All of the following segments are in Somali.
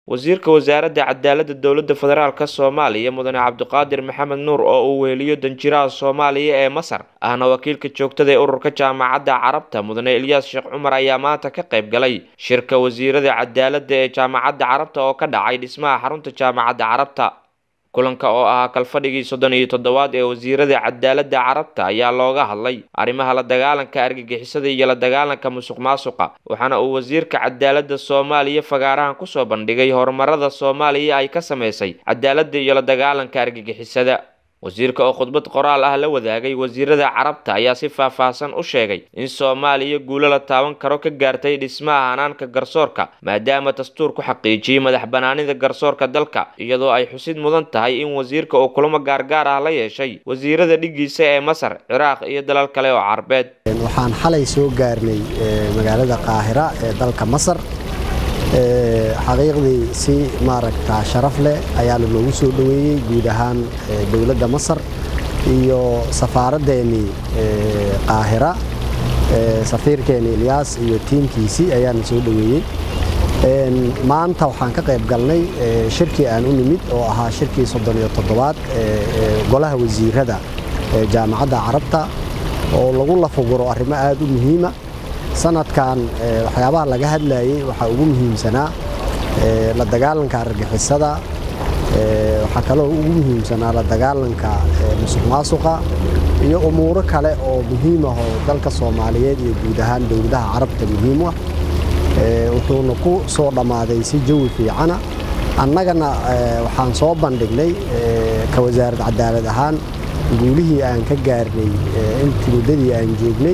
wasiirka wasaaradda cadaaladda dowladda federaalk soomaaliya mudane cabdiqaadir maxamed nuur oo uu weheliyo danjiraha soomaaliya ee masar ahna wakiilka joogtada ee ururka jaamacadda carabta mudane ilyaas sheekh cumar ayaa maanta ka qayb galay shirka wasiirada cadaaladda ee jaamacadda carabta oo ka dhacay dhismaha xarunta jaamacadda carabta kulanka oo ahaa kalfadhigii soddon iyo toddobaad ee wasiirada cadaaladda carabta ayaa looga hadlay arrimaha la dagaalanka argagixisada iyo la dagaalanka musuq maasuqa waxaana uu wasiirka cadaaladda soomaaliya fagaarahan kusoo bandhigay horumarada soomaaliya ay ka sameysay cadaaladda iyo la dagaalanka argagixisada wasiirka oo khudbad qoraal ah la wadaagay wasiirada carabta ayaa si faahfaahsan u sheegay in soomaaliya guulo la taaban karo ka gaartay dhismaha hanaanka garsoorka maadaama dastuur ku xaqiijiyey madax banaanida garsoorka dalka iyadoo ay xusid mudan tahay in wasiirka uu kulamo gaargaar ah la yeeshay wasiirada dhigiisa ee masar ciraaq iyo dalal kale oo carbeed waxaan xalay soo gaarnay magaalada qaahira ee dalka masar xaqiiqdii si maaragta sharaf leh ayaana loogu soo dhoweeyey guud ahaan dowladda masar iyo safaaraddeenii qaahira safiirkeeni ilyaas iyo tiimkiisii ayaana soo dhoweeyey maanta waxaan ka qayb galnay shirkii aan u nimid oo ahaa shirkii soddon iyo toddobaad golaha wasiirada jaamacadda carabta oo lagu lafaguro arrimo aada u muhiima sanadkan waxyaabaha laga hadlayay waxaa ugu muhiimsanaa la dagaalanka argagixisada waxaa kaloo ugu muhiimsanaa la dagaalanka musuq maasuqa iyo umuuro kale oo muhiim ah oo dalka soomaaliyeed iyo guud ahaan dowladaha carabta muhiim ah wuxuuna ku soo dhammaaday si jawi fiicana annagana waxaan soo bandhignay ka wasaarad cadaalad ahaan guulihii aan ka gaarnay intii muddadii aan joognay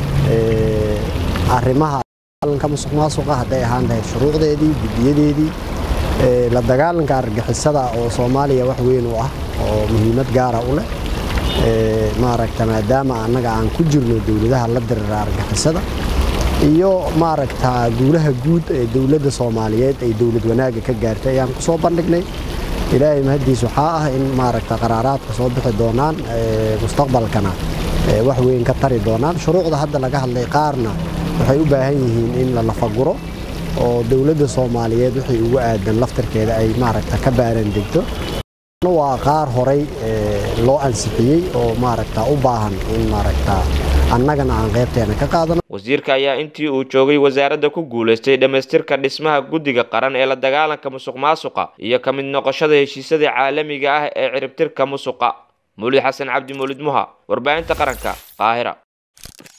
arrimaha dagaalanka musuq maasuqa hadday ahaan lahayd shuruucdeedii guddiyadeedii la dagaalanka argagixisada oo soomaaliya wax weyn u ah oo muhiimad gaara u leh maaragta maadaama annaga aan ku jirno dowladaha la dirira argagixisada iyo maaragta guulaha guud ee dowladda soomaaliyeed ay dowlad wanaagga ka gaartay ayaan ku soo bandhignay ilaahay mahaddiis waxaa ah in maaragta qaraaraadka soo bixi doonaan mustaqbalkana wax weyn ka tari doonaan shuruucda hadda laga hadlay qaarna waxay u baahan yihiin in la lafaguro oo dowladda soomaaliyeed wixii ugu aadan laftarkeeda ay maaragta ka baaran degto waa qaar horay loo ansixiyey oo maaragta u baahan in maaragta annagana aan qaybteena ka qaadano wasiirka ayaa intii uu joogay wasaaradda ku guulaystay dhammaystirka dhismaha guddiga qaran ee la dagaalanka musuq maasuqa iyo ka mid noqoshada heshiisyada caalamiga ah ee ciribtirka musuqa mulid xasan cabdi mulid muha warbaahinta qaranka qaahira